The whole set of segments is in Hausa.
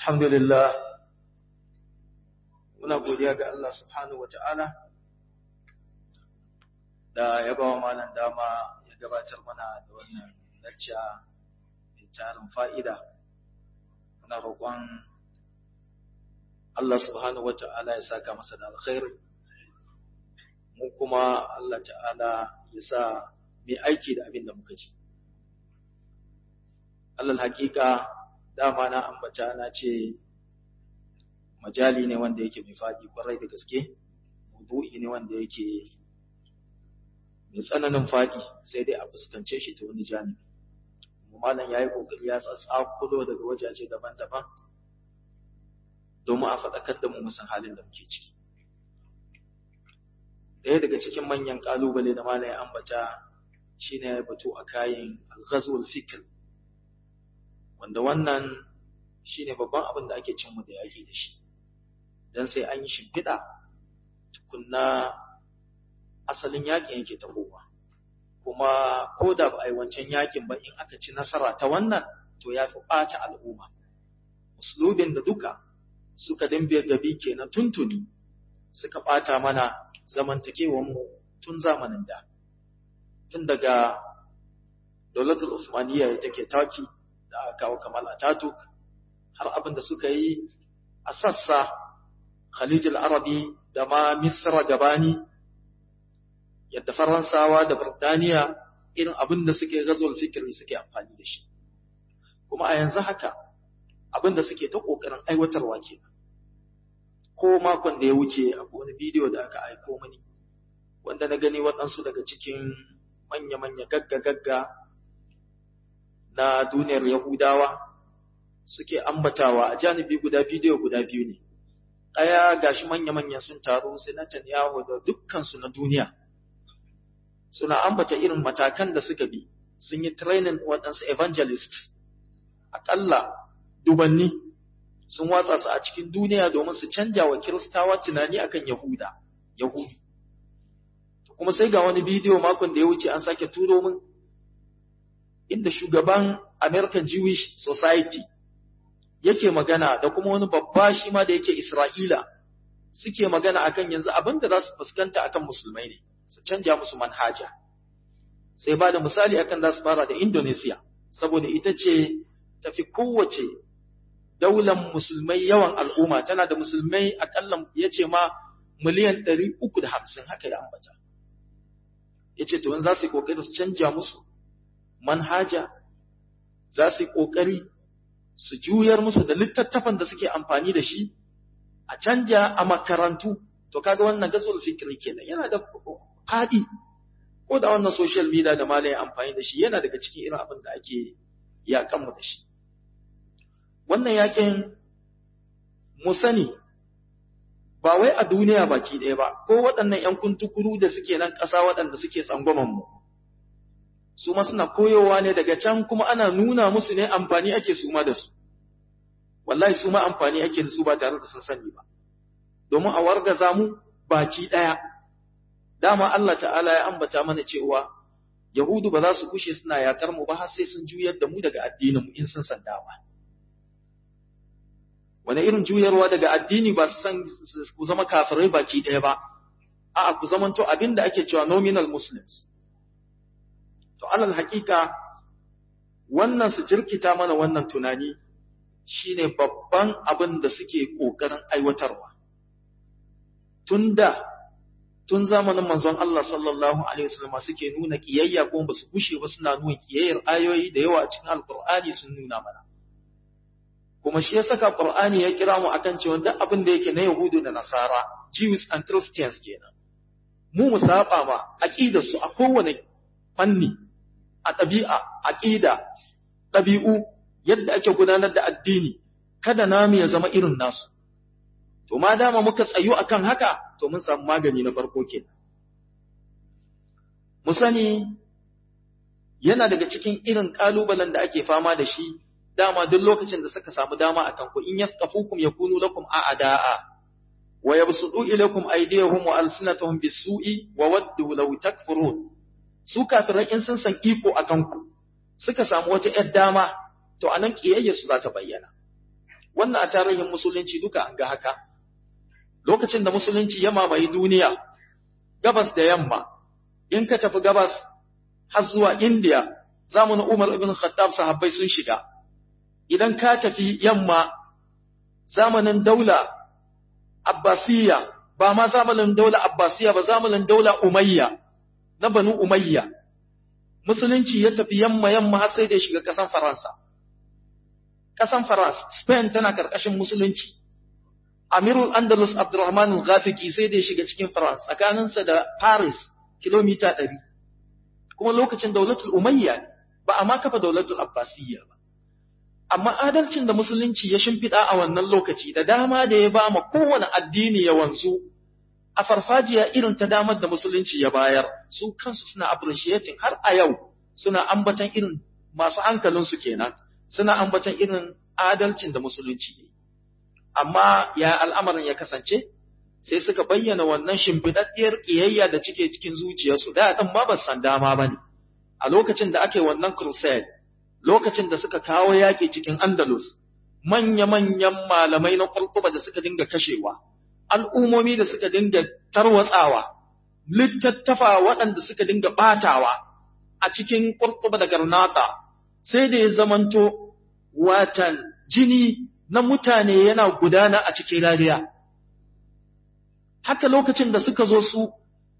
Alhamdulillah, muna godiya ga Allah subhanahu wa ta'ala da ya ba wa malam dama ya gabatar mana da wannan lacca mai tarin fa'ida. Muna roƙon Allah subhanahu wa ta'ala ya saka masa da alkhairi, mu kuma Allah ta'ala ya sa mai aiki da abin da muka ji. Allah hakika dama na ambata na ce majali ne wanda yake mai faɗi kwarai da gaske maudu'i ne wanda yake mai tsananin faɗi sai dai a fuskance shi ta wani janibi malam ya yi ƙoƙari ya tsatsakulo daga wajaje daban-daban domin a faɗakar da mu musan halin da muke ciki ɗaya daga cikin manyan ƙalubale da malam ya ambata shine ya batu a kayan al-ghazwul fikr wanda wannan shi ne babban abin da ake cinmu da yaƙi da shi don sai an yi shimfiɗa tukunna asalin yaƙin yake tahowa kuma ko da ba a yi wancan yaƙin ba in aka ci nasara ta wannan to ya fi ɓata al'umma musulubin da duka suka dimbe gabi kenan tuntuni suka ɓata mana zamantakewanmu tun zamanin da tun daga daulatul usmaniyya ya take taki da aka kawo kamal ataturk har abin da suka yi a sassa Khalijul Arabi da ma Misra gabani yadda Faransawa da Birtaniya irin abin da suke gazol fikiri suke amfani da shi kuma a yanzu haka abin da suke ta kokarin aiwatarwa ke ko makon da ya wuce a wani bidiyo da aka aiko mani wanda na gani waɗansu daga cikin manya-manya gagga-gagga na duniyar Yahudawa suke ambatawa a janibi guda bidiyo guda biyu ne. Ɗaya gashi manya-manya sun taru sai Netanyahu da dukkansu na duniya. Suna ambata irin matakan da suka bi, sun yi training waɗansu evangelists, aƙalla dubanni sun watsa su a cikin duniya domin su canja wa Kiristawa tunani akan Yahuda, Yahudu. Kuma sai ga wani bidiyo makon da ya wuce an sake turo min inda shugaban American Jewish Society yake magana da kuma wani babba shi ma da yake Isra'ila suke magana akan yanzu abin da za su fuskanta akan musulmai ne, su canja musu manhaja. Sai ba da misali akan za su fara da Indonesia, saboda ita ce tafi kowace daular musulmai yawan al'umma, tana da musulmai akalla ya ce ma miliyan ɗari uku da hamsin haka ya ambata. Ya ce, to, za su yi ƙoƙari su canja musu manhaja, za su yi ƙoƙari su juyar musu da littattafan da suke amfani da shi a canja a makarantu to kaga wannan gazul fikri kenan yana da fadi ko da wannan social media da malai amfani da shi yana daga cikin irin abin da ake yakan mu da shi wannan yakin mu sani ba wai a duniya baki ɗaya ba ko waɗannan ‘yan kuntukuru da suke nan ƙasa waɗanda suke tsangwaman mu su ma suna koyowa ne daga can kuma ana nuna musu ne amfani ake su ma da su wallahi su ma amfani ake da su ba tare da sun sani ba domin a wargaza mu baki daya dama Allah ta'ala ya ambata mana cewa yahudu ba za su kushe suna yakar mu ba har sai sun juyar da mu daga addinin mu in sun san dama wani irin juyarwa daga addini ba su san ku zama kafirai baki daya ba a'a ku zamanto abinda ake cewa nominal muslims To alal haƙiƙa wannan su jirkita mana wannan tunani shine babban abin da suke ƙoƙarin aiwatarwa. Tunda tun zamanin manzon Allah sallallahu alaihi wasallam suke nuna kiyayya ko ba su kushe ba suna nuna kiyayyar ayoyi da yawa a cikin Alƙur'ani sun nuna mana. Kuma shi ya saka Qur'ani ya kira mu akan cewa duk abin da yake na Yahudu da Nasara, Jews and Christians kenan. Mu mu saba ma aqidar su a kowane fanni a ɗabi'a, aƙida, ɗabi'u, yadda ake gudanar da addini, kada namu ya zama irin nasu. To, ma dama muka tsayu a kan haka, to mun samu magani na farko ke. Mu sani, yana daga cikin irin ƙalubalen da ake fama da shi, dama duk lokacin da suka samu dama a kanku, in yaskafukum ya kunu lakum a ada'a, wa yabsudu ilaykum aydiyahum wa alsinatahum bisu'i wa waddu law takfurun su kafirai in sun san iko a kanku suka samu wata ‘yar dama, to a nan ƙiyayyarsu za ta bayyana. wannan a tarihin musulunci duka an ga haka lokacin da musulunci ya mamaye duniya gabas da yamma in ka tafi gabas har zuwa indiya zamanin umar ibn khattab sahabbai sun shiga idan ka tafi yamma zamanin daula abbasiyya ba ma zamanin daula abbasiyya ba zamanin daula umayya na banu umayya musulunci ya tafi yamma yamma har sai da ya shiga ƙasan faransa ƙasan faransa spain tana ƙarƙashin musulunci amirul andalus abdurrahman al-ghafiki sai da ya shiga cikin faransa tsakaninsa da paris kilomita ɗari kuma lokacin daulatul umayya ba a ma kafa daulatul abbasiyya ba amma adalcin da musulunci ya shimfiɗa a wannan lokaci da dama da ya ba ma kowane addini ya wanzu a farfajiya irin ta damar da musulunci ya bayar su kansu suna appreciating har a yau suna ambatan irin masu hankalinsu kenan suna ambatan irin adalcin da musulunci ya yi amma ya al'amarin ya kasance sai suka bayyana wannan shimfiɗaɗɗiyar ƙiyayya da cike cikin zuciyarsu da ɗin ma ba san dama ba ne a lokacin da ake wannan crusade lokacin da suka kawo yaƙi cikin andalus manya-manyan malamai na ƙwarƙuba da suka dinga kashewa al'ummomi da suka dinga tarwatsawa, littattafa waɗanda suka dinga ɓatawa a cikin ƙurƙuba da garnata, sai da ya zamanto watan jini na mutane yana gudana a cikin rariya. Haka lokacin da suka zo su,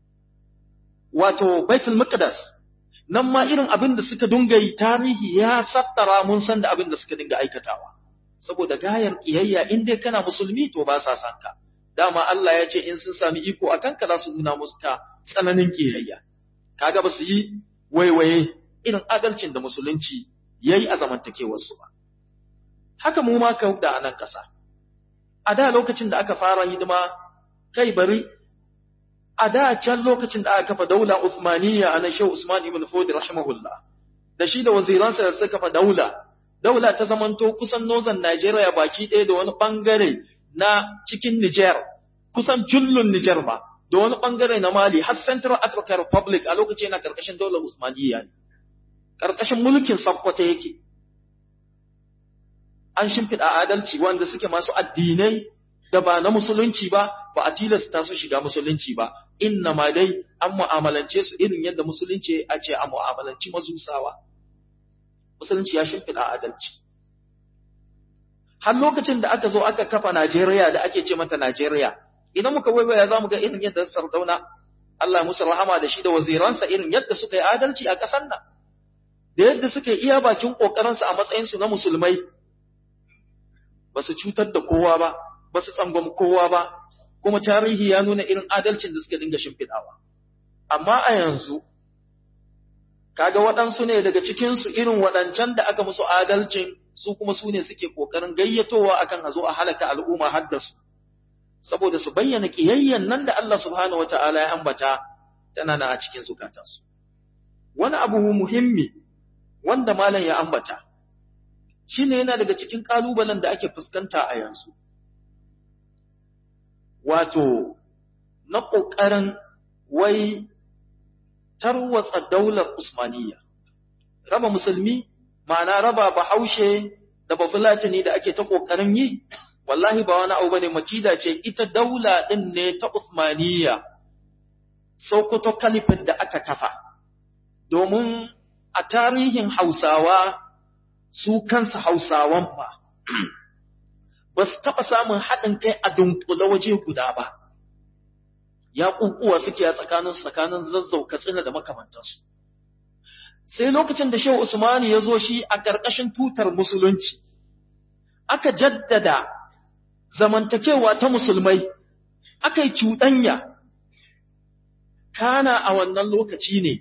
wato Baitul Muqaddas, nan ma irin abin da suka dinga yi tarihi ya sattara mun san da abin da suka dinga aikatawa. Saboda gayar ƙiyayya in dai kana musulmi to ba sa san ka. dama Allah ya ce in sun sami iko a kanka za su nuna musu ka tsananin ƙiyayya. Kaga ba su yi waiwaye irin adalcin da musulunci ya yi a zamantakewarsu ba. Haka mu ma ka da a nan ƙasa. A da lokacin da aka fara hidima kai bari, a da can lokacin da aka kafa daula Uthmaniyya a nan Shehu Usman ibn Fodi rahimahullah, da shi da waziransa da suka kafa daula, daula ta zamanto kusan nozan Najeriya baki ɗaya da wani ɓangare na cikin Niger, kusan jullun Niger ma, da wani ɓangare na Mali, har Central African Republic a lokaci yana ƙarƙashin daular Usmaniyya ne, ƙarƙashin mulkin Sokoto yake. An shimfiɗa adalci wanda suke masu addinai da ba na musulunci ba, ba a tilasta su shiga musulunci ba, inna ma dai an mu'amalance su irin yadda musulunci a ce a mu'amalanci mazusawa. Musulunci ya shimfiɗa adalci. har lokacin da aka zo aka kafa Najeriya da ake ce mata Najeriya idan muka waiwaya za mu ga irin yadda Sardauna Allah musu rahama da shi da waziransa irin yadda suka yi adalci a ƙasar nan da yadda suka yi iya bakin ƙoƙarinsu a matsayinsu na musulmai ba su cutar da kowa ba ba su tsangwam kowa ba kuma tarihi ya nuna irin adalcin da suka dinga shimfiɗawa amma a yanzu kaga waɗansu ne daga cikinsu irin waɗancan da aka musu adalcin su kuma su ne suke ƙoƙarin gayyatowa akan a zo a halaka al'umma haddasu saboda su bayyana ƙiyayyen nan da Allah subhanahu wata'ala ya ambata tana na a cikin zukatansu wani abu muhimmi wanda malam ya ambata shine yana daga cikin ƙalubalen da ake fuskanta a yanzu wato na ƙoƙarin wai tarwatsa daular Usmaniyya raba musulmi ma'ana raba bahaushe da bafulatani da ake ta ƙoƙarin yi wallahi ba wani abu bane makida ce ita daula din ne ta Uthmaniyya Sokoto Caliphate da aka kafa domin a tarihin Hausawa su kansu Hausawan ba ba su taɓa samun haɗin kai a dunkule waje guda ba ya ƙuƙuwa suke a tsakanin tsakanin zazzau katsina da makamantansu sai lokacin da Shehu Usmani ya zo shi a ƙarƙashin tutar musulunci aka jaddada zamantakewa ta musulmai aka yi cuɗanya kana a wannan lokaci ne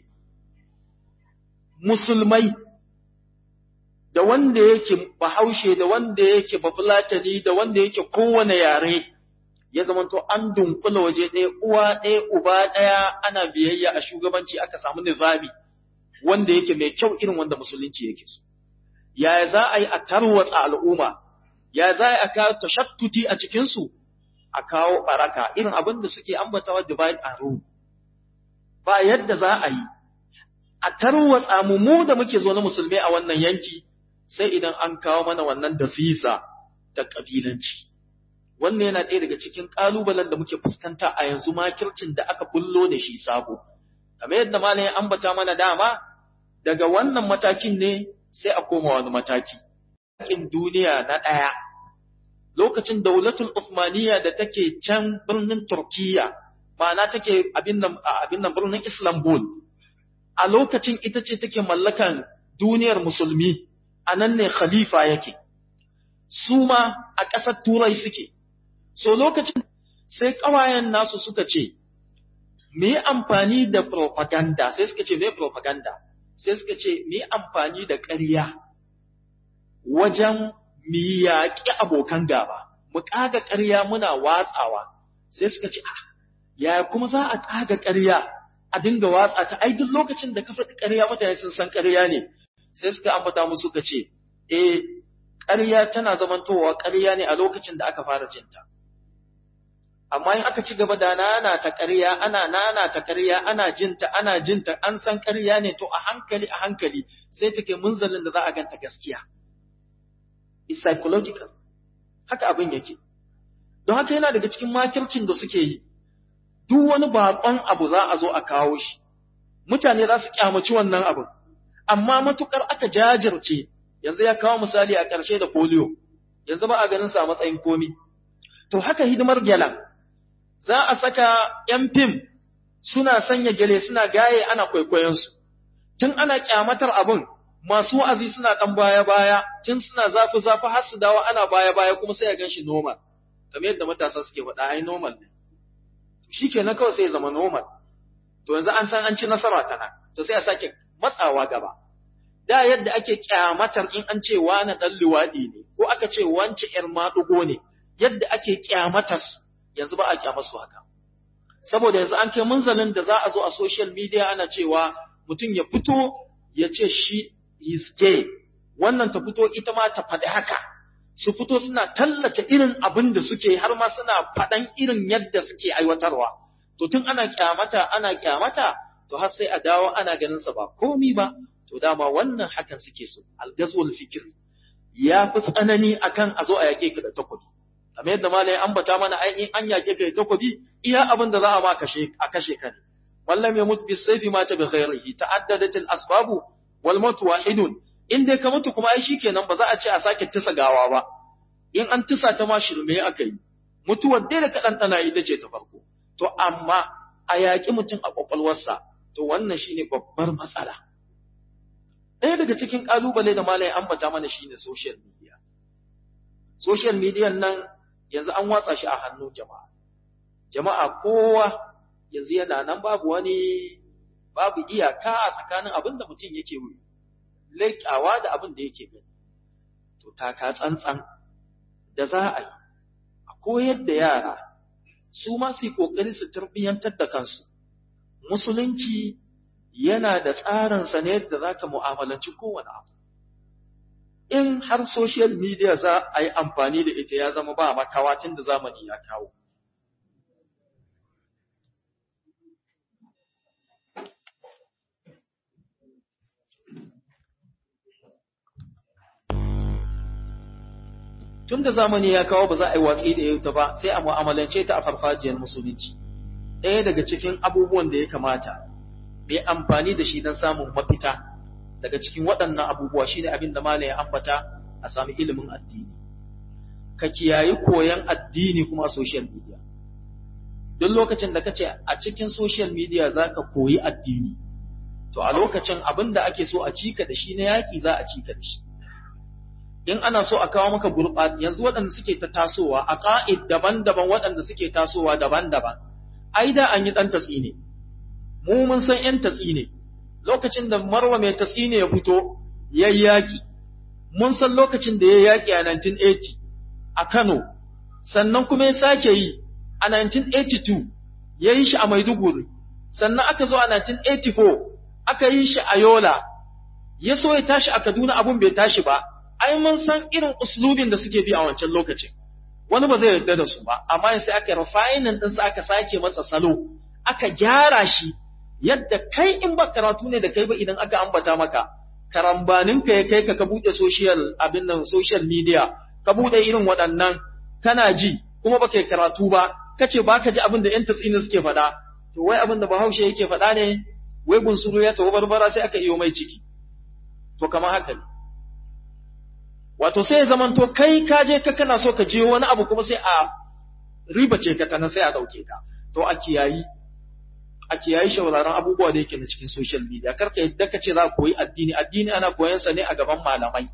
musulmai da wanda yake bahaushe da wanda yake bafulatani da wanda yake kowane yare ya zamanto an dunkula waje ɗaya uwa ɗaya uba ɗaya ana biyayya a shugabanci aka samu nizami wanda yake mai kyau irin wanda musulunci yake so yaya za a yi a tarwatsa al'umma ya za a kawo tashattuti a cikinsu a kawo baraka irin abin da suke ambatawa divide and rule ba yadda za a yi a tarwatsa mu mu da muke zo na musulmai a wannan yanki sai idan an kawo mana wannan dasisa ta ƙabilanci. Wannan yana ɗaya daga cikin ƙalubalen da muke fuskanta a yanzu makircin da aka bullo da shi sabo. Kamar yadda malam ya ambata mana dama, daga wannan matakin ne sai a koma wani mataki. Yakin duniya na ɗaya, lokacin daulatul Uthmaniyya da take can birnin Turkiyya, ma'ana take abin nan birnin Istanbul, a lokacin ita ce take mallakan duniyar musulmi, a nan ne khalifa yake. Su ma a ƙasar Turai suke, so lokacin sai ƙawayen nasu suka ce, me amfani da propaganda, sai suka ce me propaganda, sai suka ce me amfani da ƙarya wajen mu yaƙi abokan gaba, mu ƙaga ƙarya muna watsawa, sai suka ce, ah, yaya kuma za a ƙaga ƙarya a dinga watsa ta, ai duk lokacin da ka faɗi ƙarya mutane sun san ƙarya ne, sai suka ambata musu suka ce, eh, ƙarya tana zamantowa ƙarya ne a lokacin da aka fara jinta. Amma in aka ci gaba da nana ta ƙarya, ana nana ta ƙarya, ana jinta, ana jinta, an san ƙarya ne to a hankali a hankali sai take munzalin da za a ganta gaskiya. It's psychological. Haka abin yake. Don haka yana daga cikin makircin da suke yi. Duk wani baƙon abu za a zo a kawo shi. Mutane za su kyamaci wannan abin. Amma matukar aka jajirce, yanzu ya kawo misali a ƙarshe da polio, yanzu ba a ganin sa a matsayin komi. To haka hidimar gyalan, za a saka ‘yan fim suna sanya gyale suna gaye ana kwaikwayonsu, tun ana kyamatar abin masu wa'azi suna ɗan baya-baya, tun suna zafi-zafi har su dawo ana baya-baya kuma sai a gan shi normal, kamar yadda matasa suke faɗa ai normal ne. Shi kenan kawai sai ya zama normal. To yanzu an san an ci nasara tana, to sai a sake matsawa gaba. Da yadda ake kyamatar in an ce wani ɗan luwaɗi ne, ko aka ce wance ‘yar maɗugo ne, yadda ake kyamatar yanzu ba a kyamasu haka. Saboda yanzu an kai munzalin da za a zo a social media ana cewa mutum ya fito ya ce shi is gay, wannan ta fito ita ma ta faɗi haka, su fito suna tallata irin abin da suke har ma suna faɗan irin yadda suke aiwatarwa. To tun ana kyamata, ana kyamata, to har sai a dawo ana ganin sa ba komi ba, to dama wannan hakan suke so, algazwul fikir. Ya fi tsanani akan a zo a yaƙe ka da takobi. Kamar yadda malai ambata mana ainihin an yaƙe ka da takobi, iya abin da za a ma kashe a kashe ka ne. Wallam ya mutu bis sayfi mata bi ghairihi ta'addadat al asbabu wal mautu wahidun in dai ka mutu kuma ai shikenan ba za a ce a sake tisa gawa ba in an tisa ta ma shirme aka yi mutuwar dai da kaɗan tana ita ce ta farko to amma a yaƙi mutum a ƙwaƙwalwarsa to wannan shine babbar matsala ɗaya daga cikin ƙalubale da malai ambata mana shine social media social media nan yanzu an watsa shi a hannun jama'a jama'a kowa yanzu yana nan babu wani babu iyaka a tsakanin abin da mutum yake leƙawa da abin da yake gani. To, taka tsantsan da za a yi, a koyar da yara, su ma su yi ƙoƙari su tarbiyyantar da kansu. Musulunci yana da tsarinsa ne da za ka mu'amalanci kowane abu. In har social media za a yi amfani da ita ya zama ba makawatin da zamani ya kawo. tun da zamani ya kawo ba za a yi watsi da ita ba sai a mu'amalance ta a farfajiyar musulunci ɗaya daga cikin abubuwan da ya kamata mai amfani da shi don samun mafita daga cikin waɗannan abubuwa shine abin da malam ya ambata a sami ilimin addini ka kiyayi koyan addini kuma a social media duk lokacin da kace a cikin social media za ka koyi addini to a lokacin abin da ake so a cika da shi na yaƙi za a cika da shi in ana so a kawo maka gurɓat yanzu waɗanda suke ta tasowa a ƙa'id daban-daban waɗanda suke tasowa daban-daban ai da an yi ɗan tatsi ne mu mun san ‘yan tatsi ne lokacin da marwa mai tatsi ne ya fito ya yi yaƙi mun san lokacin da ya yaƙi a 1980 a Kano sannan kuma ya sake yi a 1982 ya yi shi a Maiduguri sannan aka zo a 1984 aka yi shi a Yola ya so ya tashi a Kaduna abun bai tashi ba ai mun san irin uslubin da suke bi a wancan lokacin wani ba zai yarda da su ba amma sai aka refining din sa aka sake masa salo aka gyara shi yadda kai in ba karatu ne da kai ba idan aka ambata maka karambanin ka ya kai ka ka bude social abin nan social media ka bude irin waɗannan kana ji kuma baka yi karatu ba kace baka ji abin da ƴan tatsini suke faɗa to wai abin da Bahaushe yake faɗa ne wai bunsuru ya tawo barbara sai aka iyo mai ciki to kamar haka ne wato sai ya zamanto kai ka je ka kana so ka je wani abu kuma sai a ribace ka tana sai a dauke ka to a kiyayi a kiyayi shawararren abubuwa da yake na cikin social media kar ka yadda ka ce za ka koyi addini addini ana koyan sa ne a gaban malamai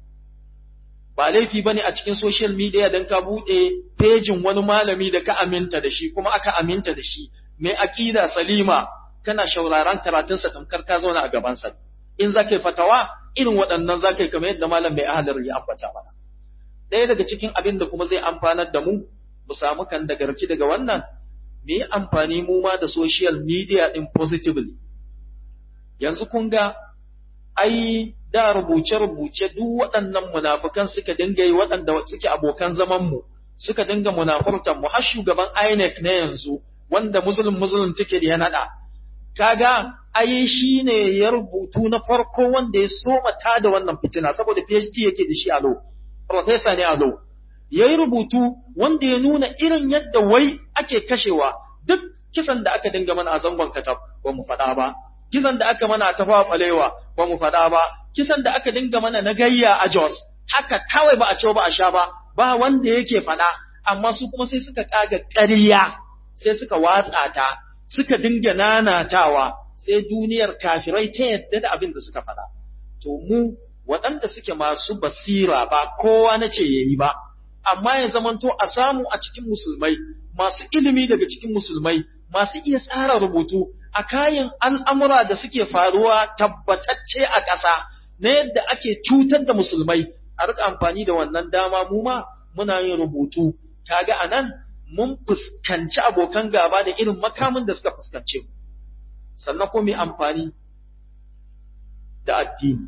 ba laifi bane a cikin social media dan ka bude pejin wani malami da ka aminta da shi kuma aka aminta da shi mai aqida salima kana shawararren karatun sa tamkar ka zauna a gaban sa in za ka yi fatawa irin waɗannan za ka yi kamar yadda malam mai ahalar ya ambata mana ɗaya daga cikin abin da kuma zai amfanar da mu mu samu kan da garki daga wannan mu yi amfani mu ma da social media ɗin positively yanzu kun ga ai da rubuce-rubuce duk waɗannan munafukan suka dinga yi waɗanda suke abokan zaman mu suka dinga munafurtan mu har shugaban INEC na yanzu wanda muslim muslim ticket ya naɗa kaga ai shi ne ya rubutu na farko wanda ya soma ta da wannan fitina saboda PhD yake da shi a lo professor ne a lo ya yi rubutu wanda ya nuna irin yadda wai ake kashewa duk kisan da aka dinga mana a zangon katab ba mu faɗa ba kisan da aka mana a tafawa ɓalewa ba mu faɗa ba kisan da aka dinga mana na gayya a Jos haka kawai ba a ce ba a sha ba ba wanda yake faɗa amma su kuma sai suka kaga ƙarya sai suka watsa ta suka dinga nanatawa sai duniyar kafirai ta yadda da abin da suka faɗa. To mu waɗanda suke masu basira ba kowa na ce ya yi ba, amma ya zamanto a samu a cikin musulmai, masu ilimi daga cikin musulmai, masu iya tsara rubutu a kayan al'amura da suke faruwa tabbatacce a ƙasa na yadda ake cutar da musulmai, a rika amfani da wannan dama mu ma muna yin rubutu, kaga a nan mun fuskanci abokan gaba da irin makamin da suka fuskance mu sannan ko mai amfani da addini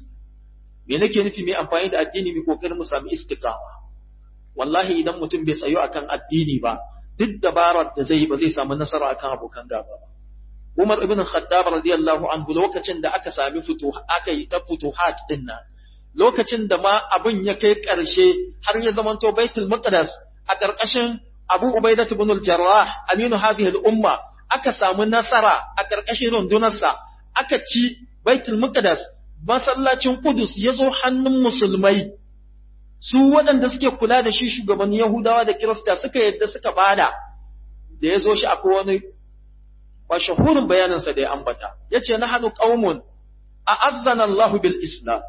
me nake nufi mai amfani da addini mai kokarin mu sami istiqama wallahi idan mutum bai tsayo akan addini ba duk dabarar da zai ba zai samu nasara akan abokan gaba ba Umar ibn Khattab radiyallahu anhu lokacin da aka sami fito aka yi ta futuhat din nan lokacin da ma abin ya kai ƙarshe har ya zamanto Baitul Maqdis a ƙarƙashin Abu Ubaidah ibn al-Jarrah aminu hadhihi al-umma aka samu nasara a ƙarƙashin rundunarsa aka ci Baitul Maqdis masallacin Qudus ya zo hannun musulmai su waɗanda suke kula da shi shugaban Yahudawa da Kirista suka yadda suka bada da ya zo shi akwai wani mashahurin bayaninsa da ya ambata yace nahnu qaumun a'azzana Allah bil Islam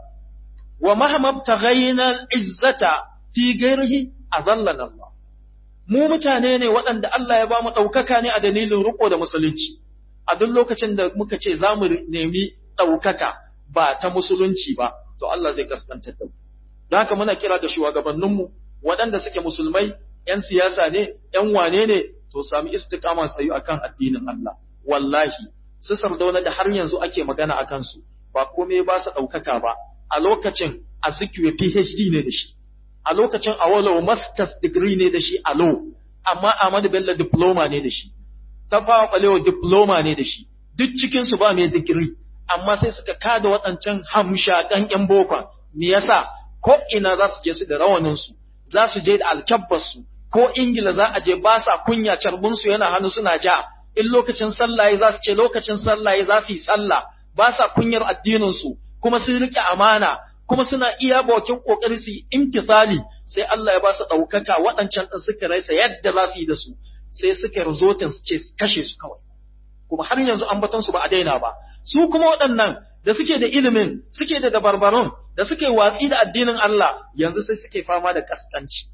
wa mahma ibtaghayna al-izzata fi ghairihi azallana Allah mu mutane ne waɗanda Allah ya ba mu ɗaukaka ne a dalilin riko da musulunci, a duk lokacin da muka ce za mu nemi ɗaukaka ba ta musulunci ba, to Allah zai kaskantar da mu. Don haka muna kira ga shugabanninmu waɗanda suke musulmai, ‘yan siyasa ne, ‘yan wane ne, to sami istiƙaman sayu akan addinin Allah. Wallahi, su sardauna da har yanzu ake magana a kansu, ba komai ba su ɗaukaka ba, a lokacin a PhD ne da shi. a lokacin Awolowo master's degree ne da shi a law, amma Ahmadu Bello diploma ne da shi, Tafawa Balewa diploma ne da shi, duk cikinsu ba mai digiri, amma sai suka kada waɗancan hamshaƙan ‘yan bokon, me yasa ko ina za su je su da rawaninsu, za su je da alkyabbarsu, ko Ingila za a je ba sa kunya carbinsu yana hannu suna ja, in lokacin sallaye za su ce lokacin sallaye za su yi sallah, ba sa kunyar addininsu, kuma sun riƙe amana, kuma suna iya bakin kokari su imtisali sai Allah ya ba su ɗaukaka waɗancan ɗin suka raisa yadda za su yi da su sai suka rizotin su ce kashe su kawai kuma har yanzu ambaton su ba a daina ba su kuma waɗannan da suke da ilimin suke da dabarbarun da suke watsi da addinin Allah yanzu sai suke fama da kaskanci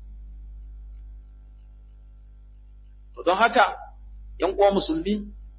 to don haka ‘yan uwa musulmi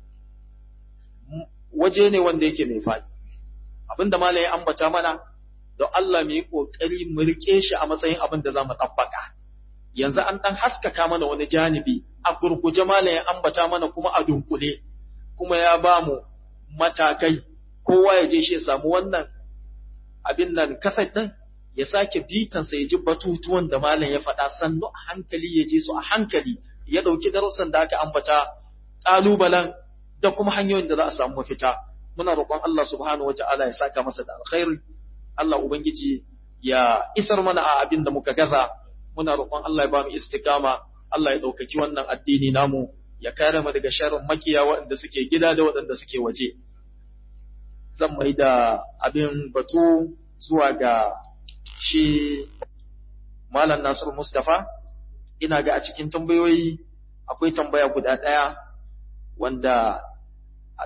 waje ne wanda yake mai faɗi abinda malam ya ambata mana don Allah mu yi ƙoƙari mu riƙe shi a matsayin abin da za mu ɗabbaka. Yanzu an ɗan haskaka mana wani janibi, a gurguje malam ya ambata mana kuma a dunkule, kuma ya ba mu matakai, kowa ya je shi ya samu wannan abin nan kasai ɗin, ya sake bitansa ya ji batutuwan da malam ya faɗa sannu a hankali ya je su a hankali, ya ɗauki darussan da aka ambata, ƙalubalen da kuma hanyoyin da za a samu mafita. Muna roƙon Allah subhanahu wa ta'ala ya saka masa da alkhairi. Allah Ubangiji ya isar mana a abin da muka gaza, muna roƙon Allah ya ba mu istikama Allah ya ɗaukaki wannan addini namu ya kare mu daga sharrin makiya waɗanda suke gida da waɗanda suke waje zan mai da abin batu zuwa ga shi Malam Nasiru Mustapha ina ga a cikin tambayoyi akwai tambaya guda ɗaya wanda